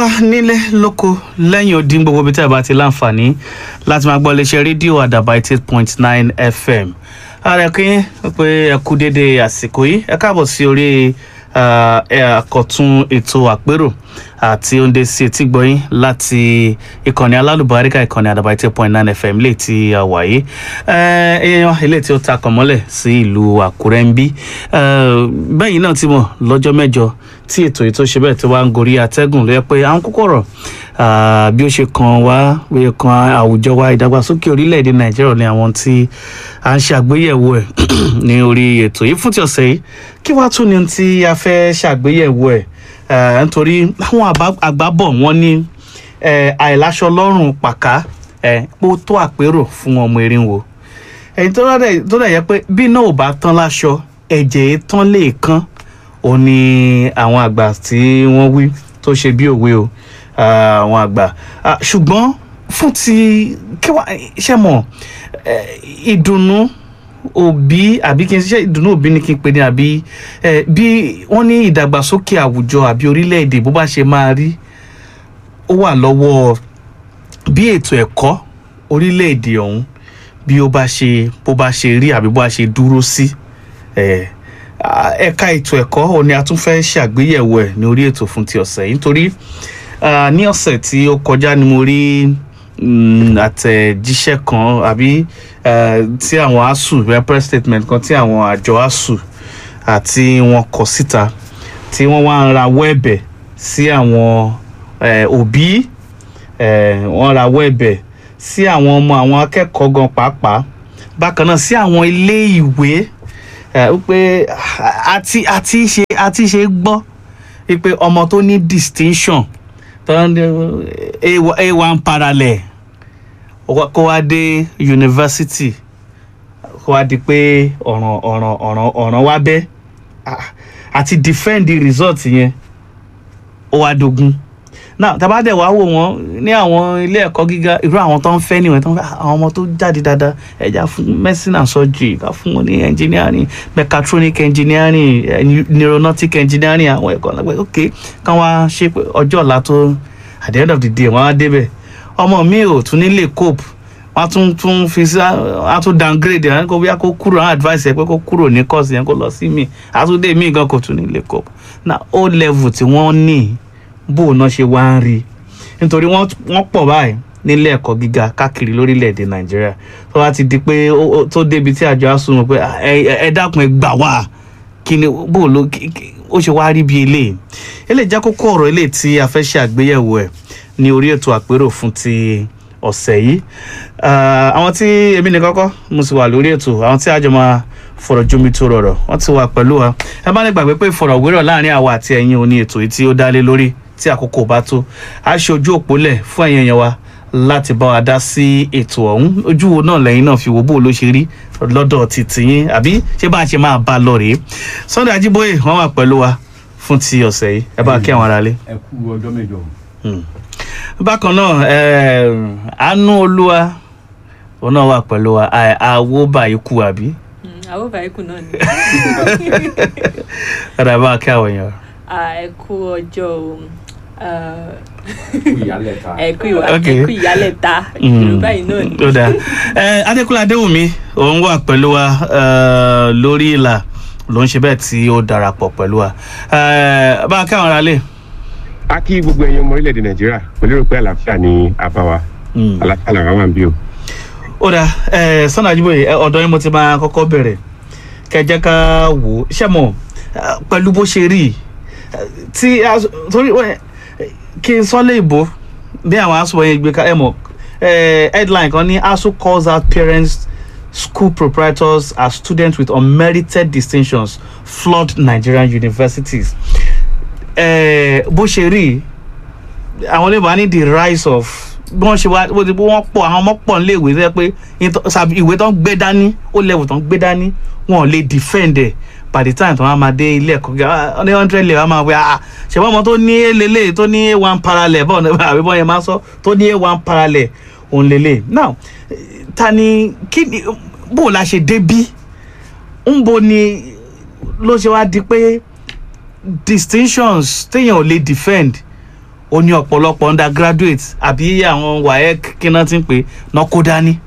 wa nílé lóko lẹ́yìn odi gbogbo ibi tí a bá ti láǹfààní láti máa gbọ́ iléeṣẹ́ rédíò àdàbà eighty eight point nine fm ààrẹ kí pé ẹ kú dédé àsìkò yìí ẹ káàbọ̀ sí orí àkọ̀tún ètò àpérò àti oúnjẹ sí etí gbọ́yìn láti ìkànnì alálùbáríkà ìkànnì àdàbà eighty eight point nine fm lè ti àwàyé èèyàn ilé tí ó ta kàn mọ́lẹ̀ sí ìlú àkúrẹ́ ń bí bẹ́yìn náà ti mọ̀ lọ́jọ́ mẹ́jọ tí ètò yìí tó ṣe bẹ́ẹ̀ tí wàá ń gorí atẹ́gùn ló yẹ pé àwọn kókó ọ̀rọ̀ bí ó ṣe kan wá bí ó kan àwùjọ wa ìdàgbàsókè orílẹ̀-èdè nàìjíríà ní àwọn tí à ń ṣàgbéyẹ̀wò ẹ̀ ní orí ètò yìí fún ti ọ̀sẹ̀ yìí kí wàá tún ní tí a fẹ́ ṣàgbéyẹ̀wò ẹ̀ nítorí àwọn àgbábọ̀ wọn ní àìláṣọ lọ́rùn pàká pó tó àpérò fún ọmọ erinwo ẹ̀yìn tó dẹ̀ yẹ pé bí náà ò bá tán láṣọ ẹ̀jẹ̀ tán lè kán ó ní àwọn àgbà tí wọ́n wí tó ṣe bí òwe o àwọn àgbà ṣùgbọ́n fún ti kíwá ṣe mọ̀ ìdùnnú òbí àbí kí n ṣe ìdùnnú òbí ni kí n pè ní àbí bí wọ́n ní ìdàgbàsókè àwùjọ àbí orílẹ̀-èdè bó bá ṣe máa rí ó wà lọ́wọ́ bí ètò ẹ̀kọ́ orílẹ̀-èdè ọ̀hún bí ó bá ṣe bó bá ṣe rí àbí bó bá ṣe dúró sí. Eh, ẹ̀ka ètò ẹ̀kọ́ ò ní a tún fẹ́ ṣàgbéyẹ̀wò ẹ̀ ní orí ètò fún ti ọ̀sẹ̀ yìí nítorí ní ọ̀sẹ̀ tí ó kọjá ni mo rí àtẹ̀jíṣẹ́ kan àbí tí àwọn asuu press statement kan tí àwọn àjọ asuu àti wọn kọ síta tí wọ́n wá ń rawọ́ ẹ̀bẹ̀ sí àwọn òbí wọ́n rawọ́ ẹ̀bẹ̀ sí àwọn ọmọ àwọn akẹ́kọ̀ọ́ gan pàápàá bákan náà sí àwọn ilé ìwé wípé àti àti ṣe àti ṣe gbọ́ wípé ọmọ tó ní distinction tó ń a one parallel kó wá dé yunifásitì kó wá di pé ọ̀ràn ọ̀ràn ọ̀ràn ọ̀ràn wá bẹ́ àti defend the result yẹn ó wá dogun náà tabadẹ wàá wò wọn ní àwọn ilé ẹ̀kọ́ gíga irú àwọn tó ń fẹ́ níwọ̀n tó ń fẹ́ àwọn ọmọ tó jáde dáadáa ẹ̀já fún medicine and surgery ká fún wọn ní engineering mechatronic engineering neuronautic engineering àwọn ẹ̀kọ́ lágbẹ́ ok kán wá ṣe ọjọ́ ọ̀la tó at the end of the day wọ́n á débẹ̀ ọmọ mi ò tún ní lè cope wọ́n tún tún fi sí wọ́n tún downgrade ẹ̀ kó bóyá kó kúrò àwọn advice ẹ̀ pé kó kúrò ní course yẹn kó lọ sí mi àtúndé mi gan kò tún ní lè cope na o level tí wọ́n ní bó náà ṣe wá ń rí nítorí wọ́n pọ̀ báyìí nílé ẹ̀kọ́ gíga káàkiri lórílẹ̀‐èdè nàìjíríà tó bá ti di pé tó débi tí àjọ asùnmọ̀ pé ẹ dákun ẹ gbà wá kí ni bó ló ó ṣe wá rí bí eléyìí eléyìí jẹ́ kókó ọ̀rọ̀ eléyìí tí a fẹ́ ṣe àgbéyẹ̀wò ẹ̀ ní orí ètò àpérò fún ti ọ̀sẹ̀ yìí àwọn tí èmi nìkan kọ́ mo sì wà lórí ètò àwọn tí àjọ máa fọ̀rọ̀ jomi tó rọrọ̀ wọ́n ti wà pẹ̀lú wa ẹ má ní gbàgbé pé ìfọ̀rọ̀wérọ̀ láàrin àwa àti ẹ̀yin òní ètò yìí tí ó dá lé lórí tí àkókò bá tó a ṣe ojú òpó lẹ̀ fún ẹ̀yin èèyàn wa láti bá wa dá sí ètò ọ̀hún ojú wo náà lẹ́yìn náà fi wo bó ló ṣe rí lọ́dọ̀ ti tìyín àbí ṣé bá a ṣe máa bá a lọ rèé Sunday Ajíbóyè wọ́n wà pẹ̀lú wa fún ti ọ̀sẹ̀ yìí ẹ bá kí àwọn aráalé. ẹ kú ọjọ́ mẹ́jọ. bákan náà àánú olúwa òun náà wà pẹ̀lú wa àwo báyìí kú àbí. àwo báyìí kù náà ni. ọ̀dà ẹ bá kí àwọn èèyàn. ẹ kú ọjọ́ o ìyálẹ̀ta. ẹ kú ìwà Ok. ẹ kú ìyálẹ̀ta yorùbá yìí náà ni. ó dáa ẹ adékúnlé adéwùmí òun wà pẹ̀lú wa eh, lórí ìlà ló ń ṣe bẹ́ẹ̀ tí ó darapọ̀ pẹ̀lú wa Eh, bá a kí àwọn aráalé. a kí gbogbo ẹ̀yin ọmọ orílẹ̀-èdè nàìjíríà mo lérò pé àlàáfíà ni àbá wa Mm. àlàáfíà làwọn wà ń bí o. ó dáa ẹ Sunday Ajíbóyè ẹ, ọ̀dọ̀ yín mo ti máa kọ́kọ́ bẹ̀rẹ̀ kẹjẹ́ ká wò ó ṣé mọ̀ eh, pẹ̀lú bó ṣe rí eh, tí a- torí wẹ́, eh, kí n sọ lé ìbò bí àwọn aṣọ yẹn gbé ká ẹ mọ̀ eh, headline kan ní ASUU calls out parents school proprietors as students with unmerited distinctions flood Nigerian universities eh, bó ṣe rí àwọn olóyìnbó á ní the rise of bí wọ́n ṣe wá bó ti bó wọ́n pọ̀ àwọn ọmọ pọ̀ nílé ìwé tó yẹ pé ìtọ́- sàbí ìwé tó ń gbé dání ó level tó ń gbé dání wọn ò lè defend ẹ̀ by the time tó wọ́n máa dé ilé ẹ̀kọ́ gíga ní hundred level wọ́n máa wí ah ṣèwọ́n ọmọ tó ní lélẹ̀ tó ní one parallel bọ́ọ̀ ní àbí bọ́ọ̀ yẹn máa sọ tó ní one parallel òun lélẹ̀ now eh, ta ni kí ni bó o la ṣe débí ń bo ni ló ṣe wá di pé distinctions téèyàn ò lè defend ó ní ọ̀pọ̀lọpọ̀ undergraduate àbí àwọn waec kí náà ti ń pè náà kó dání.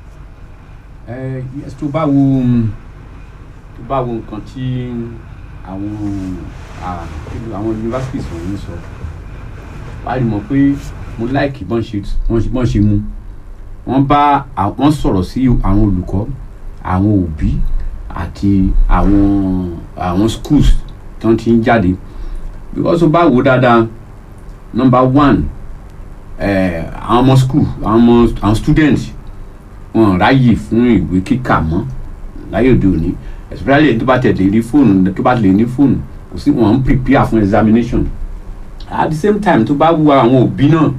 ẹ yes tó bá wo tó bá wo nǹkan tí àwọn ah, kí ló- àwọn universities wọ̀nyí sọ wàá rí mọ̀ pé mo láìkì bọ́n ṣe bọ́n ṣe- bọ́n ṣe mú wọ́n bá à- wọ́n sọ̀rọ̀ sí àwọn olùkọ́ àwọn òbí àti àwọn àwọn schools tí wọ́n ti ń jáde because ó bá wò ó dáadáa number one eh, àwọn ọmọ school àwọn ọmọ àwọn students wọn ráyè fún ìwé kíkà mọ́ láyé òde òní especially tó bá tẹ̀lé rí fóònù tó bá lè ní fóònù kò sí wọn ń prepare fún examination at the same time tó bá wu àwọn òbí náà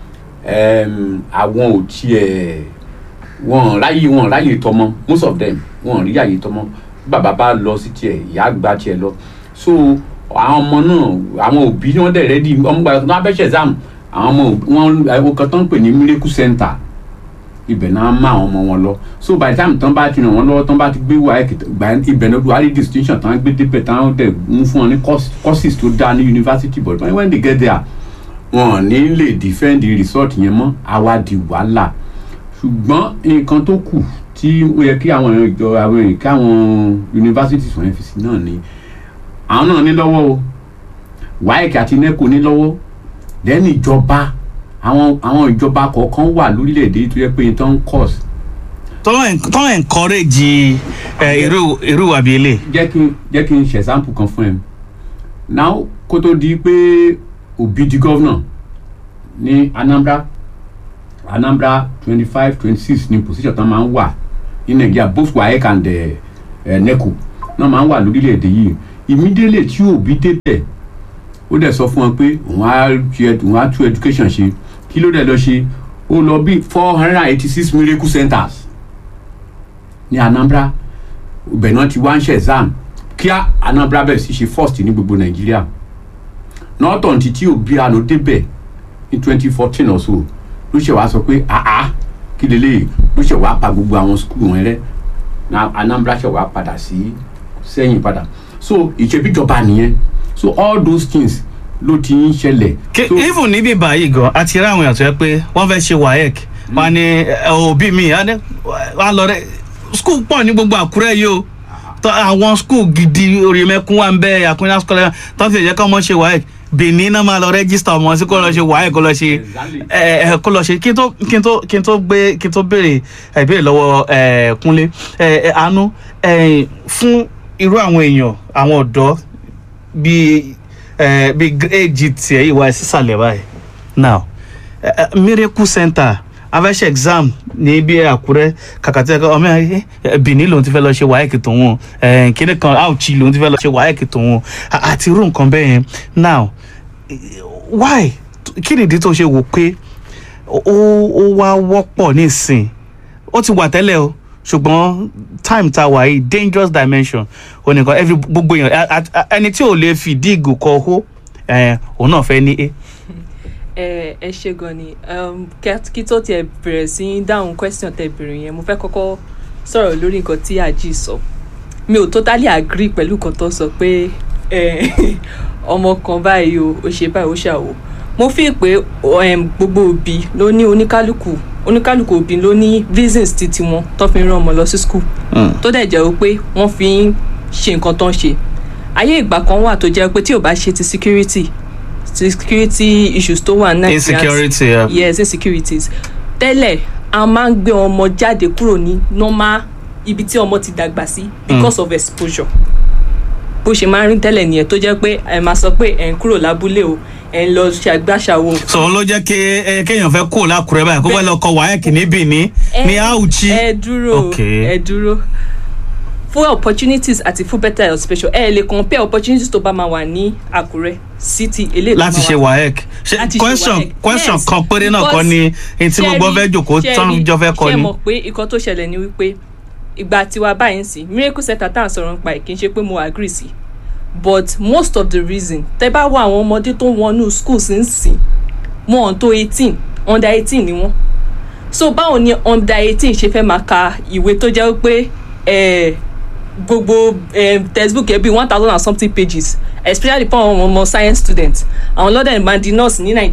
em, àwọn ò tiẹ̀ wọn ráyè wọn ráyè tọmọ most of them wọn rí àyè tọmọ bàbá bá lọ sí tiẹ̀ ìyá gba tiẹ̀ lọ so àwọn ọmọ náà àwọn òbí wọn dẹ̀ rẹ́dí ọmọ gbàgbọ́ tó bá fẹ́ ṣe exam àwọn ọmọ òbí- wọn àwọn kan tó ń pè ní miracle center ibẹ̀ náà má àwọn ọmọ wọn lọ so by the time tán bá ti ràn wọ́n lọ́wọ́ tán bá ti gbé wáyé gbà ibẹ̀ náà wàá rí distinction tán gbé débẹ̀ tán dẹ̀ mú fún wọn ní course- courses tó dáa ní university but when they get there wọn ò ní lè defend the result yẹn mọ́ àwa di wàhálà ṣùgbọ́n nǹkan tó kù tí ó yẹ kí àwọn èèyàn ìjọ àwọn èèyàn kí àwọn universities wọ̀nyẹn fi sí náà ni àwọn náà ní lọ́wọ́ o WAEC àti NECO ní lọ́wọ́ then ìjọba àwọn àwọn ìjọba kọ̀ọ̀kan wà lórílẹ̀‐èdè tó yẹ pé tó ń course tó ń encourage ẹ, irú irú wà bí ilé. jẹ́ kí n jẹ́ kí n ṣe example kan fún ẹ now kó tó di pé Obi di governor ní Anambra Anambra twenty five twenty six ni position tán máa ń wà ní Nàìjíríà both WAEC and eh, eh, NECO náà máa ń wà lórílẹ̀‐èdè yìí immediately tí Obi débẹ̀ ó dẹ̀ sọ fún wọn pé òun á ṣe òun á tú education ṣe kí ló dẹ̀ lọ ṣe ó lọ bí four hundred and eighty six miracle centers ní Anambra ibẹ̀ náà ti wá ń ṣe exam kíá Anambra bẹ̀rẹ̀ sí ṣe first ní gbogbo Nàìjíríà nọ́ọ̀tàn tí tí Obi àná débẹ̀ ní twenty fourteen or so ló ṣe wá sọ pé àá kí lélẹ̀ ló ṣe wá pa gbogbo àwọn skul wọn rẹ́ na Anambra ṣe wá padà sí sẹ́yìn padà so ìṣèbíjọba nìyẹn so all those things ló ti ń ṣẹlẹ̀. Ke- so even níbí báyìí gan àti rí àwọn èèyàn tó yẹ pé wọ́n fẹ́ ṣe waec wọ́n ní ẹ, òbí mi á ní wọ́n á lọ rẹ skul pọ̀ ní gbogbo àkúrẹ́ yìí o Tọ́ àwọn skul gidi orímẹ́kún wà ń bẹ́ àkúrẹ́ scholar tó fi jẹ́ kọ́ ọmọ ṣe waec benin náà máa lọ rẹ́gísítà ọmọ sí kó lọ ṣe waec kó lọ ṣe Exactly. ẹ ẹ kó lọ ṣe kí n tó kí n tó kí n tó gbé kí n tó béèrè ẹ béèrè lọ́wọ́ ẹ kúnlé ẹ ẹ àánú ẹ fún irú àwọn èèyàn àwọn ọ̀dọ́ bíi ẹ bíi éèjì tiẹ̀ ìwà ẹ̀ sísàlẹ̀ báyìí now ẹ, ẹ, miracle center afẹ́ṣẹ́ exam ní bí àkúrẹ́ kàkàtí ẹ̀kọ́ ọmọ ẹ̀ benin lòun ti fẹ́ lọ ṣe wáyẹ̀kì tòun ẹ̀ kíní kan auchi lòun ti fẹ́ lọ ṣe wáyẹ̀kì tòun à- àti irú nǹkan bẹ́ẹ̀ yẹn now why kí nìdí tó ṣe wò pé ó ó wá wọ́pọ̀ nísìn ó ti wà tẹ́lẹ̀ o ṣùgbọ́n time tá a wà yìí dangerous dimension onìkan every gbogbo èèyàn a- a- a- ẹni tí ò lè fìdí ìgò kọ hó ẹ̀, òun náà fẹ́ ní a. ẹ ẹ ṣe gan ni um, kẹ- kí tó tiẹ̀ bẹ̀rẹ̀ sí í dáhùn question tẹ bèrè yẹn mo fẹ́ kọ́kọ́ sọ̀rọ̀ lórí nǹkan tí àjí sọ mi ò totally agree pẹ̀lú nǹkan tó sọ pé eh, ọmọ kan báyìí o ó ṣe báyìí ó ṣàwò mo fi pé um, gbogbo òbí ló ní oníkálukú oníkálukú òbí ló ní reasons ti tiwọn tó fi ń rán ọmọ lọ sí school tó dẹ̀ jẹ́ pé wọ́n fi ń ṣe nǹkan tó ń ṣe ayé ìgbà kan wà tó jẹ́ pé tí ò bá ṣe ti security security issues tó wà ní Nàìjíríà insecurity yeah. yes insecurities tẹ́lẹ̀ a máa ń gbé ọmọ jáde kúrò ní normal ibi tí ọmọ ti dàgbà sí because of exposure bó ṣe máa ń rí tẹ́lẹ̀ nìyẹn tó jẹ́ pé ẹ máa sọ pé ẹ̀ ń kúrò lábúlé o ẹ̀ ń lọ ṣàgbàṣàwò so òun ló jẹ́ kí ẹ, kéèyàn fẹ́ kó lákùrẹ́ báyìí kó fẹ́ lọ kọ wáyẹ̀kì ní benin ní auchi. ẹ dúró Okay. ẹ dúró fún opportunities àti fún better health special ẹ lè compare opportunities tó bá máa wà ní àkúrẹ́ city eléyìí tó láti máa ṣe wà- waec ṣe láti ṣe question WAEC. question Yes, kan péré náà kọ́ because ni èyí tí gbogbo ṣe fẹ́ rí- jòkó ṣe tán rí- jọ fẹ́ kọ́ ṣe ni. mọ̀ pé nǹkan tó ṣẹlẹ̀ ni wípé ìgbà tiwa báyìí ń sìn miracle center tá à ń sọ̀rọ̀ nípa ẹ̀ kì í ṣe pé mo agree sí but most of the reason tẹ bá wọ àwọn ọmọdé tó ń wọnú schools ń sìn wọn ò tó eighteen under eighteen ni wọn so báwo ni under eighteen ṣe fẹ́ máa ka ìwé tó jẹ́ pé eh, gbogbo eh, textbook ẹ bíi one thousand and something pages especially fún àwọn ọmọ science students àwọn lọ́dẹ̀ máa di nurse ní nàìjíríà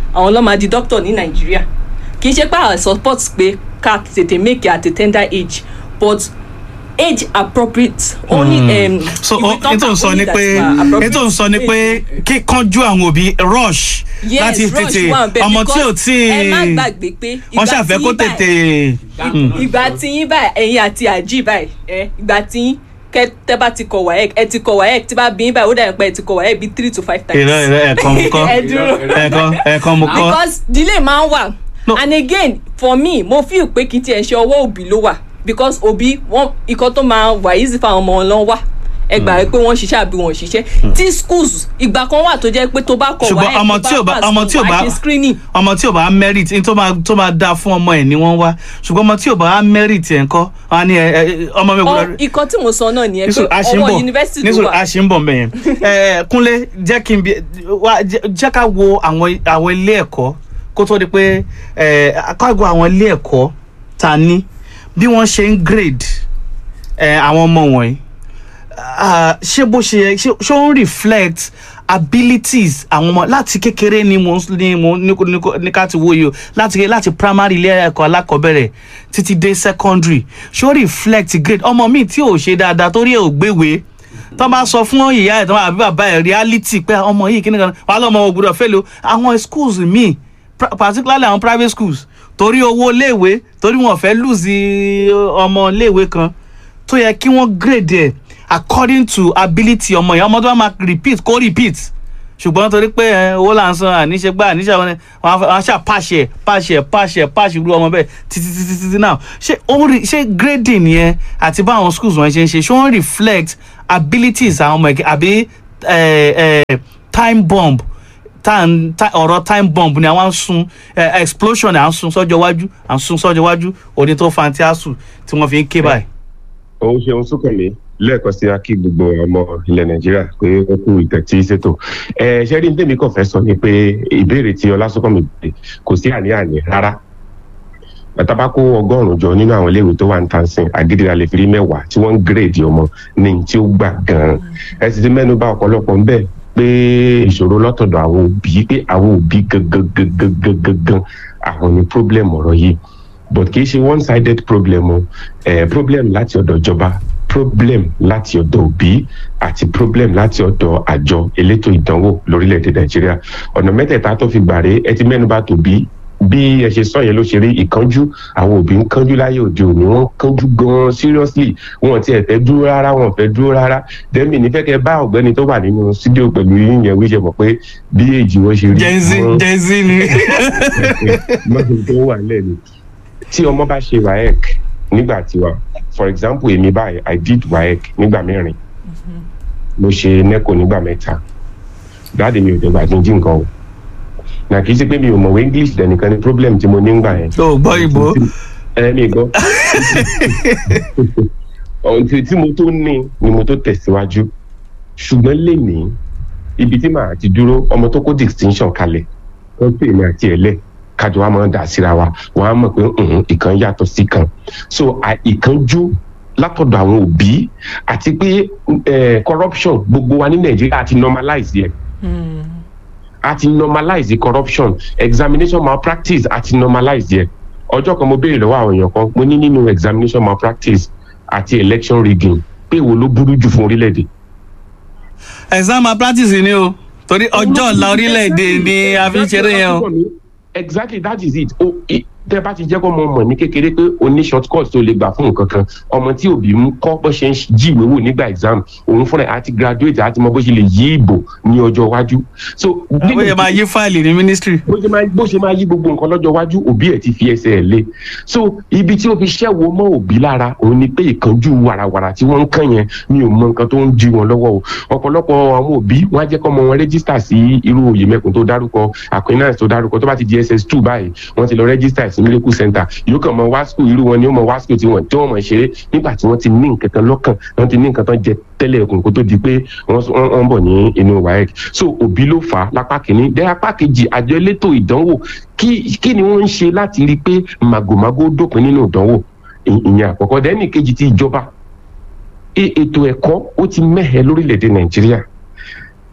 àwọn ló máa di doctor ní nàìjíríà kì í ṣe pé àwọn support pé ká tètè make it at a tender age but age appropriate only um, so ìwé tán ètò kà ń sọ only ni that pé were appropriate ètò ń sọ ni pé age. kíkanjú àwọn òbí rush yes láti rush tètè wà bẹ́ẹ̀ ọmọ tí ò because tí ẹ má gbàgbé pé wọ́n ṣàfẹ́ kó tí yín tètè báyìí- ìgbà tí yín báyìí ẹ̀yin àti àjí báyìí ẹ ìgbà tí yín kẹ tẹ bá ti kọ wáyẹk ẹ ti kọ wáyẹk tí bá bí yín báyìí ó dàbí pé ẹ ti kọ wáyẹk bíi three to five times. ìrọ ìrọ ẹ̀kan mo kọ́ ẹ dúró ẹ̀kan ẹ̀kan mo kọ́ because delay máa ń wà No. and again for me mo feel pé kì í tiẹ̀ ṣe ọwọ́ òbí ló wà because òbí wọn ikọ̀ tó máa wà easy fáwọn ọmọ wọn lọ́n wà ẹ gbà pé wọ́n ṣiṣẹ́ àbí wọ́n ṣiṣẹ́ tí schools ìgbà kan wà tó jẹ́ pé tó bá kọ̀ ṣùgbọ́n wáyẹk ọmọ tí ò bá ọmọ tí ò bá screening ọmọ tí ò bá merit ní tó máa tó máa dáa fún ọmọ ẹ̀ ni wọ́n wá ṣùgbọ́n ọmọ tí ò bá merit ẹ̀ ńkọ́ wọn á ní ẹ ẹ ọmọ mi ò ọ gbọdọ̀ ikọ̀ tí mo sọ náà nìyẹn pé nísòrò a ṣe ń ọwọ́ bọ̀ yunifásitì ló nísòrò wà a ṣe ń bọ̀ mẹ́yẹn ẹ kúnlé jẹ́ kí n bí wá jẹ́ jẹ́ ká wo àwọn àwọn ilé ẹ̀kọ́ kó tó di pé ẹ ká wo àwọn ilé ẹ̀kọ́ ta ní bí wọ́n ṣe ń grade ẹ àwọn ọmọ wọ̀nyí ah, ṣé bó ṣe yẹ ṣé ṣé ó ń reflect abilities àwọn ọmọ láti kékeré ni mo ń- ni mo ní kó- ní kó- ní ká ti wo yìí o láti láti primary ilé ẹ̀kọ́ alákọ̀ọ́bẹ̀rẹ̀ títí dé secondary ṣé ó reflect grade ọmọ mi tí ò ṣe dáadáa torí ẹ̀ ò gbéwèé tó bá sọ fún ìyá ẹ̀ tó máa bí bàbá ẹ̀ reality pé ọmọ yìí kí ni kan wà lọ́mọ ògbúdọ̀ fẹ́ lo àwọn schools míì pra- particularly àwọn private schools torí owó iléèwé torí wọn fẹ́ lùzì ọmọ iléèwé kan tó yẹ kí wọ́n grade ẹ̀ according to ability ọmọ yẹn ọmọ tó bá máa repeat kó repeat ṣùgbọ́n torí pé ẹ, owó là ń san àníṣe gbá àníṣe àwọn ẹ, wọn á fẹ́- wọn á ṣà pàṣẹ pàṣẹ pàṣẹ pàṣẹ irú ọmọ bẹ́ẹ̀ títí títí títí náà ṣé ó ń rí ṣé grading yẹn àti báwọn schools wọn ṣe ń ṣe ṣé wọ́n reflect abilities àwọn ọmọ ẹ̀kẹ́ àbí ẹ, ẹ, time bomb time ti- ọ̀rọ̀ time bomb ni àwọn ń sun ẹ, explosion à ń sun sọ́jọ́ iwájú à ń sun sọ́jọ́ iwájú òní tó fa ti àṣù tí wọ́n fi ń ké báyìí. òun ṣeun súnkànmí lẹ́ẹ̀kan sí akí gbogbo ọmọ ilẹ̀ nàìjíríà pé ó kú ìtẹ̀tí ṣètò ẹ ṣe rí ndémi kàn fẹ́ sọ ni pé ìbéèrè tí ọlásùnkànmí béèrè kò sí àní-àní rárá bàtà bá kó ọgọ́rùn-ún jọ nínú àwọn iléèwé tó wà ní tansin àgídìrà lè fi rí mẹ́wàá tí wọ́n ń gírèdì ọmọ ní tí ó gbà gan-an ẹ sì ti mẹ́nu bà ọ̀pọ̀lọpọ̀ ń bẹ̀ pé ìṣòro lọ́tọ̀dọ̀ àwọn òbí pé àwọn òbí gangan gangan gangan gan àwọn ni problem ọ̀rọ̀ yìí but kì í ṣe one sided problem o eh, problem láti ọ̀dọ̀ ìjọba problem láti ọ̀dọ̀ òbí àti problem láti ọ̀dọ̀ àjọ elétò ìdánwò lórílẹ̀‐èdè nàìjíríà ọ̀nà mẹ́tẹ̀ẹ̀ta tó fi gbàre ẹ ti mẹ́nuba tòbí bí ẹ ṣe sọ yẹn ló ṣe rí ìkánjú àwọn òbí ń kánjú láyé òde òní wọn kánjú gan seriously wọn ti ẹ fẹ́ dúró rárá wọn fẹ́ dúró rárá dẹ́mi nífẹ̀ẹ́ kẹ́ bá ọ̀gbẹ́ni tó wà nínú sídíò pẹ̀lú yín yẹn wíṣẹ mọ̀ pé bí èjì wọn ṣe rí gen z wọn- gen z ni. mọ́tò tó wà lẹ́nu tí ọmọ bá ṣe waec nígbà tiwa for example èmi báyìí i did waec nígbà mẹ́rin mo ṣe neco nígbà mẹ́ta dáàdi mi ò dẹ̀gbà kí n jí nǹkan o nà kì í ṣe pé mi ò mọ̀wé english dẹ̀nìkan ni problem tí mo ní ngbà yẹn o gbọ́ ìbò. ẹ mi gbọ́ ohun tí tí mo tó ní ni mo tó tẹ̀síwájú ṣùgbọ́n lénìí ibi tí màá ti dúró ọmọ tó kó distinction kalẹ̀ wọ́n pè mí àti ẹ̀lẹ́ kájọ wa máa ń dà síra wa wọ́n á mọ̀ pé "Mhm, ìkan yàtọ̀ sí kan so à- ìkanjú látọ̀dọ̀ àwọn òbí àti pé eh, corruption gbogbo wa ní nàìjíríà ti normalize yẹ a ti normalize corruption examination malpractice a ti normalize yẹ ọjọ́ kan mo béèrè lọ́wọ́ àwọn èèyàn kan mo ní nínú examination malpractice àti election rigging pé wo ló burú jù fún orílẹ̀-èdè exam malpractice ni o torí ọjọ́ ọ̀la orílẹ̀-èdè ni a fi ń ṣeré yẹn o. exactly that is it o i- tẹ bá ti jẹ́ kó mọ mọ̀ ní kékeré pé o ní short cut tó lè gbà fún nǹkan kan ọmọ tí òbí ń kọ́ bó ṣe ń jí ìwé wò nígbà exam òun fúnra ẹ̀ àti graduate àti mọ bó ṣe lè yí ìbò ní ọjọ́ iwájú so bó ṣe máa yí fáìlì ní ministry. bó ṣe máa bó ṣe máa yí gbogbo nǹkan lọ́jọ́ iwájú òbí ẹ̀ ti fi ẹsẹ̀ ẹ̀ lé so ibi tí ó fi ṣẹ́wó mọ́ òbí lára òun ni pé ìkánjú warawara tí wọ́n ń kàn yẹn mi ò mọ nǹkan tó ń jí wọn lọ́wọ́ o ọ̀pọ̀lọpọ̀ àwọn òbí wọ́n á jẹ́ kọ́ ọmọ wọn rẹ́gísítà sí irú oyè mẹ́kùn tó dárúkọ aquinas tó dárúkọ tó bá ti di ss two báyìí wọ́n ti lọ rẹ́gísítà sí miracle center yóò kàn mọ wá school irú wọn ni ó mọ wá school tí wọ́n tí wọ́n mọ̀ ṣeré nígbà tí wọ́n ti ní nǹkan kan lọ́kàn wọ́n ti ní nǹkan tán jẹ tẹ́lẹ̀ ẹ̀kùn kó tó di pé wọ́n wọ́n- wọ́n bọ̀ ní inú waec so òbí ló fà á lápá kìíní dẹ́ apá kejì àjọ elétò ìdánwò kí kí ni wọ́n ń ṣe láti rí i pé màgòmágó dópin nínú ìdánwò Ì- ìyẹn àkọ́kọ́ dẹ́nì kejì ti ìjọba E- ètò ẹ̀kọ́ ó ti mẹ́hẹ̀ lórílẹ̀‐èdè nàìjíríà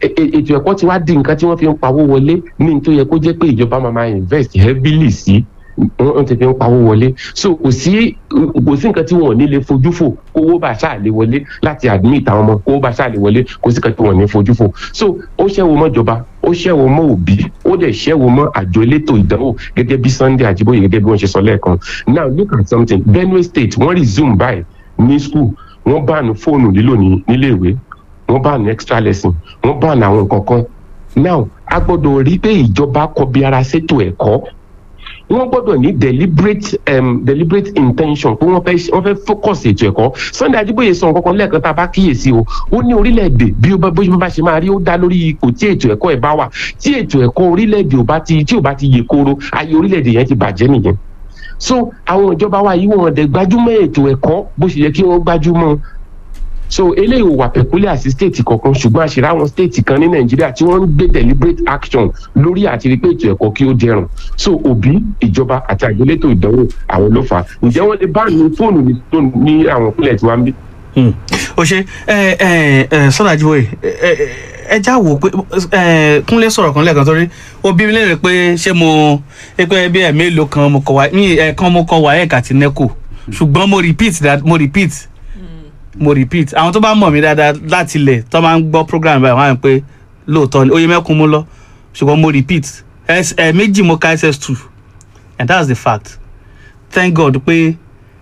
e- e- ètò ẹ̀kọ́ ti wá di nǹkan tí wọ́n fi ń pawó wọlé ní n tó yẹ kó jẹ́ pé ìjọba máa máa invest heavily sí wọ́n wọ́n ti fi ń pawó wọlé so kò sí kò sí nǹkan tí wọn ò ní lè fojú fò kówó bá ṣáà lè wọlé láti admit àwọn ọmọ kówó bá ṣáà lè wọlé kò sí nǹkan tí wọn ò ní fojú fò so ó ṣẹ́wó mọ́ ìjọba ó ṣẹ́wó mọ́ òbí ó dẹ̀ ṣẹ́wó mọ́ àjọ elétò ìdánwò gẹ́gẹ́ bí Sunday Ajíbóyè gẹ́gẹ́ bí wọ́n ṣe sọ lẹ́ẹ̀kan now look at something Benue State wọ́n resume báyìí ní school wọ́n bánu fóònù lílò ní níléèwé wọ́n bánu extra lesson wọ́n bánu àwọn nǹkan kan now a gbọ́dọ̀ rí pé ìjọba kọbi ara ṣètò ẹ̀kọ́ wọ́n gbọ́dọ̀ ní deliberate um, deliberate intention pé wọ́n fẹ́ wọ́n fẹ́ focus ètò ẹ̀kọ́ Sunday Ajíbóyè sọ nǹkan kan lẹ́ẹ̀kan tá a bá kíyèsí o ó ní orílẹ̀-èdè bí ó bá bó bá ṣe máa rí ó dá lórí ipò tí ètò ẹ̀kọ́ ẹ̀ bá wà tí ètò ẹ̀kọ́ orílẹ̀-èdè ò bá ti tí ò bá ti yè kooro ayé orílẹ̀-èdè yẹn ti bàjẹ́ nìyẹn so àwọn ìjọba wa yìí wọn dẹ̀ gbájúmọ́ ètò ẹ̀kọ́ bó ṣe yẹ kí wọ́n gbájúmọ́ so eléyìí ò wà peculiar sí state kankan ṣùgbọ́n àṣírí àwọn state kan ní nàìjíríà tí wọ́n ń gbé deliberate action lórí àti rí pé ètò ẹ̀kọ́ kí ó dẹrùn so òbí ìjọba àti àgbélétò ìdánwò àwọn ló fà á ǹjẹ́ wọ́n lè bá ní fóònù ní fóònù ní àwọn ìpínlẹ̀ tí wọ́n ń bí. Hmm. o ṣe ẹ ẹ ẹ Sunday Ajíbóyè ẹ ẹ ẹ já wò pé ẹ Kúnlé sọ̀rọ̀ kan lẹ́ẹ̀kan torí ó bí mi léèrè pé ṣé mo pé bí ẹ̀ mélòó kan mo kọ wá ní ẹ̀ẹ̀kan mo kọ WAEC àti NECO ṣùgbọ́n mo repeat that mo repeat mo repeat àwọn tó bá mọ̀ mí dáadáa láti ilẹ̀ tó máa ń gbọ́ program báyìí wọ́n á rí pé lóòótọ́ ni oyè mẹ́kún mú lọ ṣùgbọ́n mo repeat ẹ̀ méjì mo ka ss2 and that's the fact thank God pé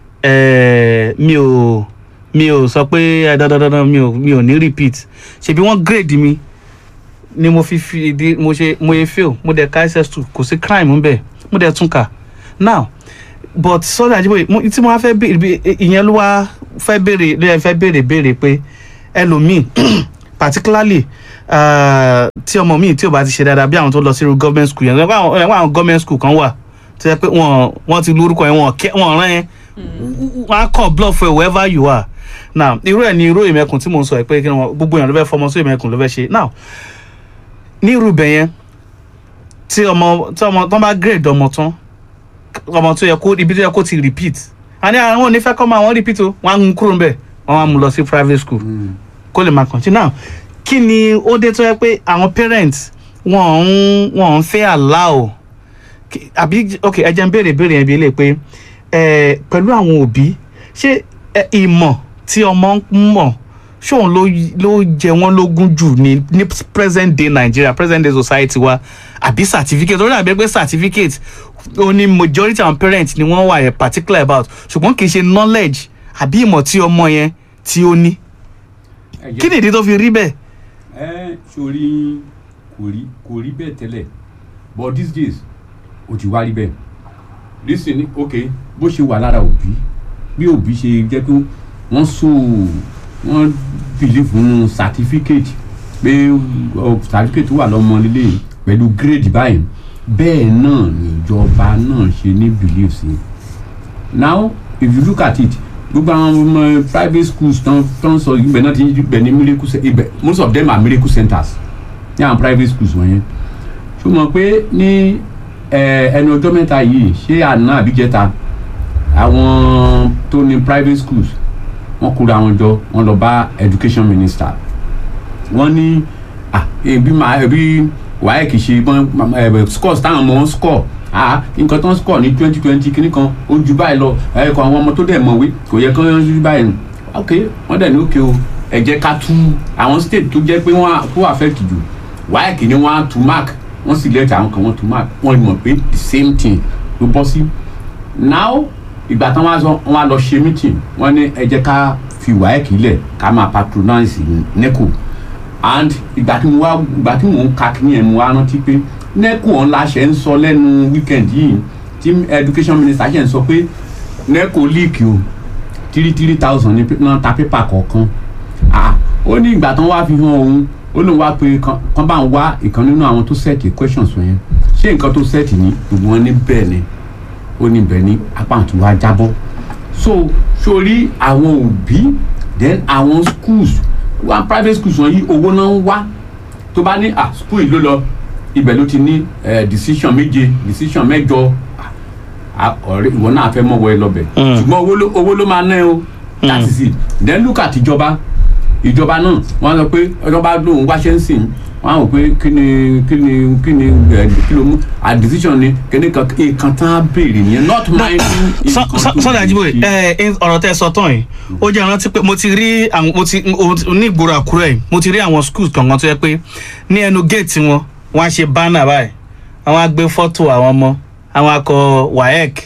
ẹ̀ mi ò mi ò sọ pé ẹ dandandandan mi ò mi ò ní repeat ṣebí wọ́n grade mi ni mo fi fi di mo ṣe mo ye fail mo dẹ̀ ka ss2 kò sí crime ńbẹ̀ mo dẹ̀ tún kà now but Sunday Ajíbóyè mo tí mo wá fẹ́ béèrè bí- ìyẹn ló wá fẹ́ béèrè ló yẹ fẹ́ béèrè béèrè pé ẹlòmíì particularly uh, tí ọmọ míì tí ò bá ti ṣe dáadáa bí àwọn tó lọ sí irú government school yẹn ẹ̀wọ̀n àwọn ẹ̀wọ̀n àwọn government school kan wà tó yẹ pé wọ́n wọ́n ti lórúkọ yẹn wọ́n kẹ́ wọ́n rán yẹn wọ́n á kàn block for wherever you are now irú ẹ̀ ni irú ìmẹ̀kùn tí mò ń sọ ẹ̀ pé kí wọ́n gbogbo èèyàn ló fẹ́ fọmọ sí ìmẹ̀kùn ló fẹ́ ṣe now ní irú ibẹ̀ yẹn tí ọmọ tí ọmọ tó bá grade ọmọ tán ọmọ tó yẹ kó ibi tó yẹ kó ti repeat àní àwọn onífẹ́ kọ́ máa wọ́n repeat o wọ́n á mú kúrò ńbẹ̀ wọ́n á mú lọ sí private school kó lè máa continue now kí ni ó dé tó yẹ pé àwọn parents wọn ń wọn ń fẹ́ allow kí- àbí ok ẹ jẹ́ n béèrè béèrè yẹn bí lè pé ẹ pẹ̀lú àwọn òbí ṣé ẹ, ìmọ̀ tí ọmọ ń mọ̀ ṣóun ló ló jẹ wọ́n lógún jù ní ní present day Nigeria present day society wa àbí certificate orí àbí pé certificate ó ní majority àwọn parents ni wọ́n wà yẹn particular about ṣùgbọ́n kì í ṣe knowledge àbí ìmọ̀ tí ọmọ yẹn tí ó ní ẹ jẹ́- kí nìdí tó fi rí bẹ́ẹ̀. ẹ sori kò rí kò rí bẹ́ẹ̀ tẹ́lẹ̀ but these days ó ti wá rí bẹ́ẹ̀ listen ok bó ṣe wà lára òbí bí òbí ṣe jẹ́ pé wọ́n so wọ́n believe nínú certificate pé ọ, certificate wà lọ́mọ lílé yìí pẹ̀lú grade báyìí bẹ́ẹ̀ náà níjọba náà ṣe ní believe sí now if you look at it gbogbo àwọn ọmọ private schools tán tán sọ ibẹ̀ náà ti ibẹ̀ ní miracle ce- ibẹ̀ most of them are miracle centers ní àwọn private schools wọ̀nyẹn ṣùgbọ́n pé ní ẹ, ẹnu ọjọ́ mẹ́ta yìí ṣé àná àbíjẹta àwọn tó ní private schools wọ́n kóra wọn jọ wọ́n lọ bá education minister wọ́n ní ah ebi máa ebi wàá kì í ṣe bọ́n ẹ scores táwọn ọmọ wọn score ah nǹkan tó ń score ní twenty twenty kìíní kan ó ju báyìí lọ ẹ kọ àwọn ọmọ tó dẹ̀ mọ̀wé kò yẹ kán ju báyìí nù ok wọ́n dẹ̀ ní òkè o ẹ jẹ́ ká tú àwọn state tó jẹ́ pé wọ́n á- tó affect jù wàá kì í ní wọ́n á tú mark wọ́n sì lẹ́tà àwọn kan wọ́n tú mark wọ́n mọ̀ pé the same thing ló bọ́ sí now ìgbà tán wá sọ wọn á lọ ṣe meeting wọn ní ẹ jẹ́ ká fi wáyé kílẹ̀ ká máa patronize neco and ìgbà tí mo wá ìgbà tí mò ń ka kíní ẹ̀ mo wá rántí pé neco ọ̀hún la ṣe ń sọ lẹ́nu weekend yìí tí education minister ṣe ń sọ pé neco leak o three three thousand ní náà ta pépà kọ̀ọ̀kan ah ó ní ìgbà tán wá fi hàn òun ó lóun wá pé kán kán bá ń wá ìkan nínú àwọn tó sẹ́ẹ̀tì questions wọ̀nyẹn ṣé nǹkan tó sẹ́ẹ̀tì ní gbogbo wọn ní bẹ́ẹ̀ ni ó ní bẹ́ẹ̀ ni apá àtún wá jábọ́ so sórí àwọn òbí then àwọn schools wá private schools wọ̀nyí owó náà ń wá tó bá ní ah school yìí ló lọ ibẹ̀ ló ti ní eh, decision méje decision mẹ́jọ ah, ọ̀rẹ́ ìwọ náà fẹ́ mọ̀ wọ ẹ lọ́bẹ̀ Mm. ṣùgbọ́n owó ló owó ló máa ná ẹ o that is it then look at ìjọba ìjọba náà wọ́n sọ pé ìjọba lóun wáṣẹ́ ń sìn wọ́n á wò pé kí ni kí ni kí ni ẹ̀, kí ló mú a decision ni kíní kan nǹkan tán á béèrè nìyẹn not minding nǹkan tó sọ́dọ̀ àjíbò ṣe. ẹ ọ̀rọ̀ tẹ́ ẹ sọ tán yìí ó jẹ́ ìrántí pé mo ti rí àwọn mo ti mo ti- ní ìgboro àkúrẹ́ yìí mo ti rí àwọn schools kankan tó yẹ pé ní ẹnu géètì wọn wọ́n á ṣe banner báyìí àwọn á gbé fọ́tò àwọn ọmọ àwọn akọ waec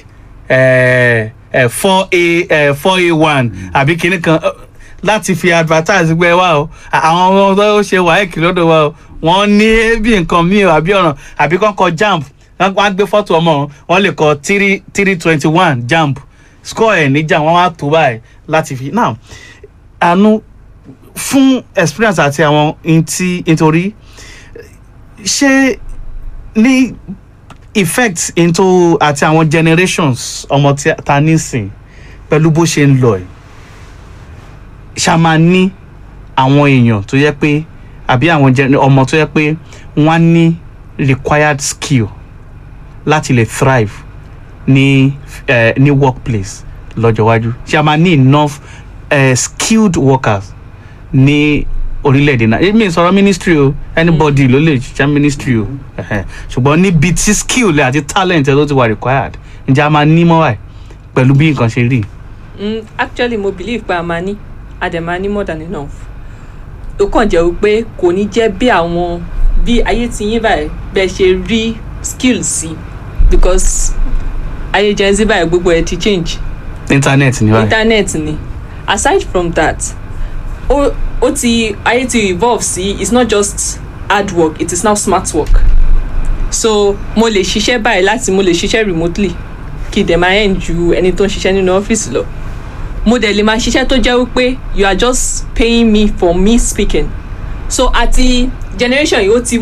four a four a one àbí kinní kan eh, láti fi advertise gbẹ wá o àwọn ọmọ tó ṣe waec lọ́dọ̀ wa o wọ́n ní bí nǹkan míì o àbí ọ̀ràn àbí kọ́kọ́ jamb wọ́n á gbé fọ́tò ọmọ wọn wọ́n lè kọ three three twenty one jamb score ẹ̀ níjà wọ́n á tó báyìí láti fi now àánú fún experience àti àwọn ntí nítorí ṣé ní effect into àti àwọn generations ọmọ tí a- ta nísìn pẹ̀lú bó ṣe ń lọ ẹ̀ ṣá máa ní àwọn èèyàn tó yẹ pé àbí àwọn gen- ọmọ tó yẹ pé wọ́n á ní required skill láti lè thrive ní eh, ní workplace lọ́jọ́ iwájú ṣé a máa ní enough eh, skilled workers ní orílẹ̀-èdè náà èmi ì sọ̀rọ̀ ministry o anybody ló lè ṣiṣẹ́ ministry o ẹ̀hẹ̀. ṣùgbọ́n níbi tí skill rẹ̀ àti talent ẹ̀ tó ti wà required ǹjẹ́ a máa ní mọ́ wáyé pẹ̀lú bí nǹkan ṣe rí Mm, actually mo believe pé a máa ní a dẹ̀ máa ní more than enough ó kàn jẹ́ wípé kò ní jẹ́ bí àwọn bí ayé ti yín báyìí bẹ́ẹ̀ ṣe rí skill sí because ayé gen z báyìí gbogbo ẹ̀ ti change internet ní wáyé internet ni aside from that ó ó ti ayé ti evolve sí it's not just hard work it is now smart work so mo lè ṣiṣẹ́ báyìí láti mo lè ṣiṣẹ́ remotely kí dẹ̀ máa end ju ẹni tó ń ṣiṣẹ́ nínú ọ́fíìsì lọ mo dẹ̀ lè máa ṣiṣẹ́ tó jẹ́ wípé you are just paying me for me speaking so àti generation yìí ó ti